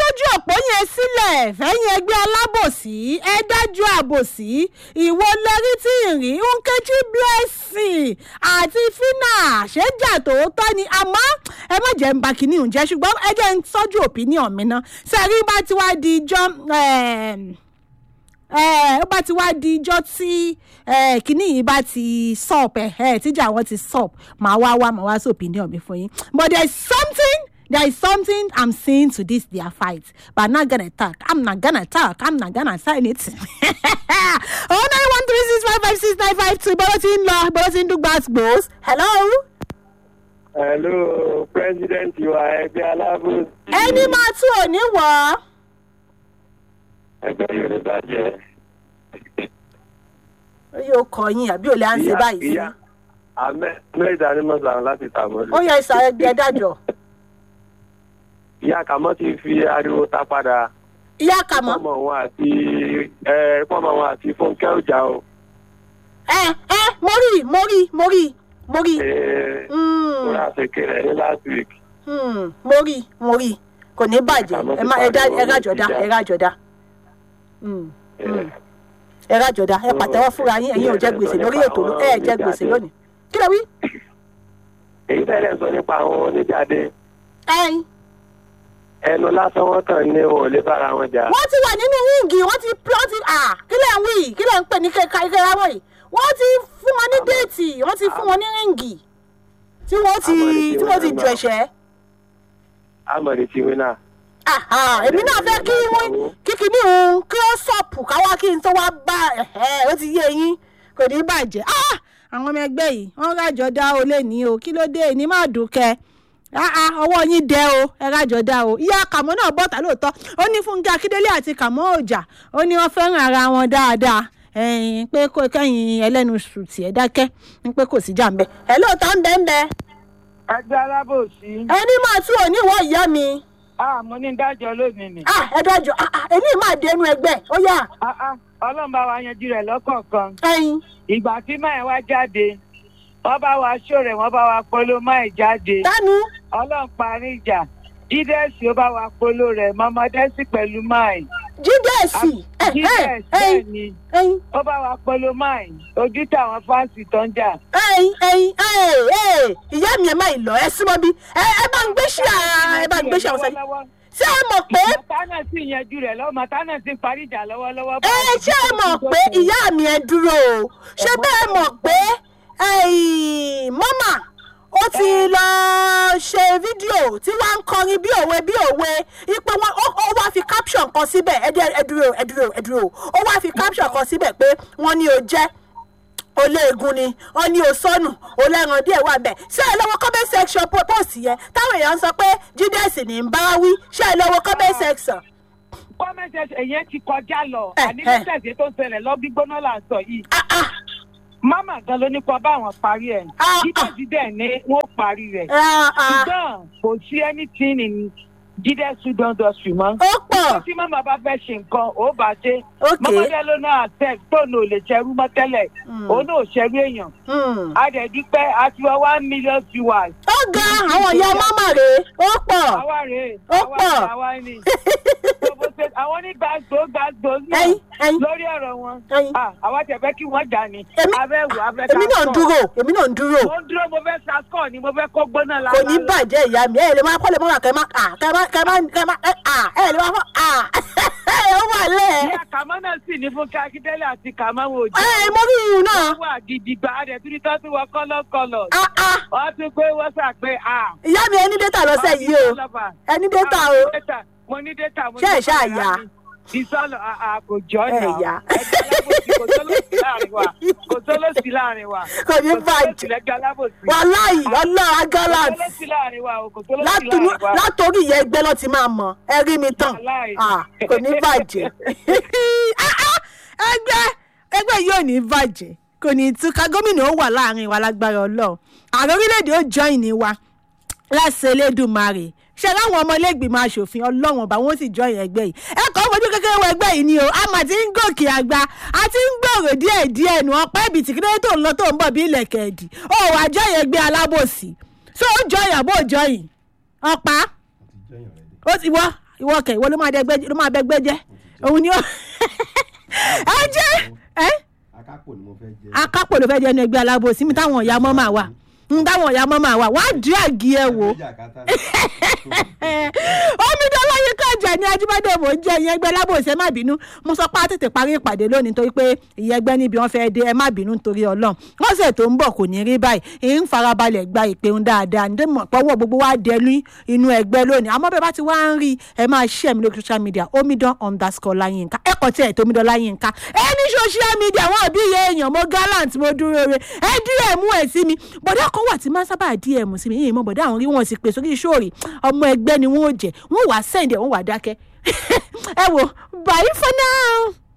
sójú òpó yẹn sílẹ̀ fẹ́yìn ẹgbẹ́ alábòsí ẹ dájú àbòsí ìwo lẹ́rí tí ìrìn nkechi blessing àti fina ṣéjà tòótọ́ ni àmọ́ ẹ má jẹ́ ń ba kínní òun jẹ́ ṣùgbọ́n ẹ jẹ́ ń tọ́jú opinion mi ná sẹ́rí bá ti wá di ijọ́ ó bá ti wá di ijọ́ tí kínní yìí bá ti stop ẹ̀ tíjà wọn ti stop màá wá wá màá wá sí opinion mi fún yín but there is something there is something I'm seeing to this their fight, but I'm not gonna talk. I'm not gonna talk. I'm not gonna sign it. oh nine one three six five five six nine five two. Bọ́lá ti ń lọ, bọ́lá ti ń dùn gbàgbós. Hello. hello president wa ẹgbẹ́ aláàbò. Ẹni máa tún òní wọ̀ ọ́. ẹgbẹ́ yorùbá jẹ́. Ó yóò kọ yín àbí òlé à ń ṣe báyìí sí. ìyá ahmed ìdánimọ̀sán láti tàmọ́lù. Ó yẹ ìsàlẹ̀ gbẹ dájọ́. ìyá kàmọ́ ti fi ariwo ta padà. Ìyá Kàmọ́. pọ́mọ wọn àti ẹ pọ́mọ wọn àti fúnkẹ́ ọjà o. Ẹ ẹ mo rí mo rí mo rí mo rí. Ee, Mm, kóra ṣèkèrè ní last week. mm, Mo rí mo rí. Kò ní bàjẹ́. Ẹ má ẹ dá ẹ rájọ̀dá ẹ rájọ̀dá. Mm. Ee, ẹ rájọ̀dá ẹ pàtẹ́wọ́ fúnra yín ẹ̀yin ò jẹ́ gbèsè lórí ètò ló- ẹ jẹ́ gbèsè lónìí. Kí ló wí? èyí tẹ́lẹ̀ sọ nípa àwọn oníjáde Ẹyin. ẹnu lásán wọn kàn ní wọn ò lè bára wọn jà. wọ́n ti wà nínú ríǹgì wọ́n ti wọ́n ti à kí lẹ̀ ń wí kí lẹ̀ ń pè ní kẹ́kẹ́ ìkẹ́ra wọ̀nyí wọ́n ti fún wọn ní déètì wọ́n ti fún wọn ní ríǹgì tí wọ́n ti tí wọ́n ti jù ẹ̀ṣẹ́. amọ̀dé ti wí náà. Àhà, èmi náà fẹ́ kí wọ́n kí kíní òun kí ó sọ̀pù káwá kí n tó wá bá ẹ̀hẹ́ ó ti yé yín kò ní bàjẹ́. Ah, àwọn ọmọ ẹgbẹ́ yìí wọ́n rájọ dá o lé ní o kí ló dé ní má dùnkẹ́ Ah, ah, ọwọ́ yín dẹ o ẹ rájọ dá o ìyá kàmọ́ náà bọ́ta lóòótọ́ ó ní fúnkẹ́ akíndélé àti kàmọ́ òjà ó ní wọ́n fẹ́ràn ara wọn dáadáa ẹ̀yìn pé kó kẹ́yìn ẹlẹ́nu sùtì ẹ̀ dákẹ́ ń pé kò sí jà ń bẹ ẹ̀ lóòótọ́ ń bẹ ń bẹ ẹgbẹ́ alábòsí ẹni máa tún òní wọ ìyá mi àmọ́ ní dájọ́ lónìí ni ah ẹ dájọ́ ah ah èmi máa dénú ẹgbẹ́ ó yá Ah, ah, ọlọ́run bá wa yanjú rẹ̀ lọ́kọ̀ọ̀kan ẹyin ìgbà tí máa wá jáde wọ́n bá wa ṣòrè wọ́n bá wa polo máa jáde dánú ọlọ́run parí ìjà jídẹ́sì ó bá wa polo rẹ̀ mọ́mọdẹ́sì pẹ̀lú máì jídẹ́ẹ̀sì ẹ ẹ jídẹ́sì bẹ́ẹ̀ ẹyin ni ẹyin ó bá wa polo máì ojú táwọn fáǹsì tó ń jà ẹyin ẹyin ẹ ẹ ìyá mi ẹ má ì lọ ẹ súnmọ́ bí ẹ ẹ bá ń gbé ṣí à ẹ bá ń gbé ṣí àwọn sẹ́yìn lọ́wọ́lọ́wọ́. ṣé ẹ mọ̀ pé màtánà sì yanjú rẹ̀ lọ́wọ́ màtánà sì parí ìjà lọ́wọ́lọ́wọ́ ẹ ṣé ẹ mọ̀ pé ìyá mi ẹ dúró o ṣé bẹ́ẹ̀ mọ̀ pé ẹ̀yìn mọ́mà ó ti lọ ṣe fídíò tí wọ́n ń kọrin bí òwe bí òwe ipe wọn ó ó wá fi caption kan síbẹ̀ ẹ dẹ́ ẹ dúró ẹ dúró ẹ dúró ó wá fi caption kan síbẹ̀ pé wọ́n ní o jẹ́ olóògùn ni wọ́n ní o sọnù olẹ́ran díẹ̀ wà bẹ́ẹ̀ ṣé ẹ lọ́wọ́ comment section po- post yẹn táwọn èèyàn sọ pé jídẹ́sì ní ń bá wí ṣé ẹ lọ́wọ́ comment section. gọ́ọ̀mẹ̀ntì ẹ̀yẹn ti kọjá lọ Ẹ, àní ẹ. bísẹ̀sì tó ń ṣẹlẹ̀ lọ gbígbóná là ń sọ yìí Ah, ah, mámà gan ló ní kó bá wọn parí ẹ̀ Ah, jídẹ̀sì dẹ̀ ní wọ́n parí rẹ̀ ah, ah, ṣùgbọ́n kò sí anything in jídẹ̀sì dọ́ndọ̀sì mọ́ ó pọ̀ tí mámà bá fẹ́ ṣe nǹkan ó bá ṣe ok mọ́mọ́dé ló náà tẹ̀ tóun ò lè ṣerú mọ́ tẹ́lẹ̀ Hmm. òun náà ò ṣerú èèyàn Hmm. adẹ̀dúpẹ́ àti wọ one million viewers ó ga àwọn ìyá mámà rèé ó pọ̀ àwa rèé Ó àwa pọ̀. ni àwa ni Gbogbo ṣe- àwọn onígbàgbọ́ gbàgbọ́ náà ẹyin ẹyin lórí ọ̀rọ̀ wọn ẹyin Ah, àwa tẹ̀ fẹ́ kí wọ́n jà ní. Èmi- abẹ́ wò abẹ́ èmi náà ń dúró èmi náà ń dúró mo ń dúró mo fẹ́ saskọ̀ ni mo fẹ́ kó gbóná la. kò ní bàjẹ́ ìyá mi ẹ̀ lè máa kọ́ lè máa kẹ́ máa à kẹ́ máa kẹ́ máa kẹ́ máa ẹ̀ à ẹ̀ lè máa fọ́ à ẹ̀ ó wà lẹ̀ ìyá kàmọ́ náà sì ní fún akíndélé àti kàmọ́ wò jẹ́. ẹ̀ mo rí irun náà wọ́n wà gidigba adẹ̀ tún ní tó tún wọ kọ́lọ́kọ́lọ́. ah ah wọ́n tún pé wọ́n sà pé a. ìyá mi ẹni dẹ́ta lọ́sẹ̀ yìí o ẹni dẹ́ta o mo ní dẹ́ta mo ní Ṣé ẹ̀ ṣáà dẹ́ta yá? mi. ìsọlọ kò jọ Ẹ̀ náà yá. ẹgbẹ́ alábòsí kò tó lòsì láàrin wa kò tó lòsì láàrin wa kò ní kò tó lòsì bàjẹ́ lẹ́gbẹ́ alábòsí. wàláì ọlọ́run kò agalant tó lòsì láàrin wa o kò tó lòsì látòrí láàrin wa. látòrí ìyẹn ẹgbẹ́ ló ti máa mọ̀ ẹ rí mi tán Wàláì. Ah, kò ní bàjẹ́ Ah, ah, ẹgbẹ́ ẹgbẹ́ yóò ní bàjẹ́ kò ní túká gómìnà ó wà láàrin wa lágbára ọlọ́run ààrẹ orílẹ̀-èdè ó join ní wa láṣẹ elédùnmarè ṣe láwọn ọmọ ilégbìmọ̀ asòfin ọlọ́wọ̀n bá wọn sì join ẹgbẹ́ yìí ẹ kọ́ fojú kékeré wọ ẹgbẹ́ yìí ni o a mà ti ń gòkè àgbà a ti ń gbòòrò díẹ̀ díẹ̀ nù ọpẹ́ ibi tí kíndé tó ń lọ tó ń bọ̀ bí ilẹ̀kẹ̀ ẹ̀dì ó wàá join ẹgbẹ́ alábòsí so ó join àbó join ọ̀pá ó ti wọ́ ìwọ kẹ ìwọ ló máa dẹgbẹ́ ló máa bẹgbẹ́ jẹ́ òun ni ó ẹ jẹ́ ẹ akápò ni mo fẹ́ jẹ. akápò ló fẹ́ jẹ́ ní ẹgbẹ́ alábòsí mi táwọn ọ̀yà mọ́ máa wà ń táwọn ọ̀yà mọ́ máa wà wá dí àgí ẹ wò Ẹgbẹ́ jàkátà. omidan láyé kájà ní ajíbádé mò ń jẹ ìyẹn ẹgbẹ́ lábòsí ẹ má bínú mo sọ pé a tètè parí ìpàdé lónìí nítorí pé ìyẹn ẹgbẹ́ níbi wọn fẹ́ dé ẹ má bínú nítorí ọlọ́run lọ́sẹ̀ tó ń bọ̀ kò ní rí báyìí èyí ń farabalẹ̀ gba ìpéhùn dáadáa ní mọ̀ pọ́wọ́ gbogbo wa dẹnu inú ẹgbẹ́ lónìí àmọ́ bẹ́ẹ̀ bá ti wá ń rí ẹ máa share mi lórí social media omidan underscore láyínká ẹ kàn tí ẹ̀ tó omidan láyínká ẹ ní social media wọn àbí iye èèyàn mo gallant mo dúró re ẹ dm ẹ sí mi bọ̀dá kan wà tí máa ń sábà dm sí mi yìí mọ bọ̀dá àwọn rí wọn sì pè sórí sóòrì ọmọ ẹgbẹ́ ni wọ́n ò jẹ́ wọ́n wàá send ẹ̀ wọ́n wàá dákẹ́ ẹ wò bye for now.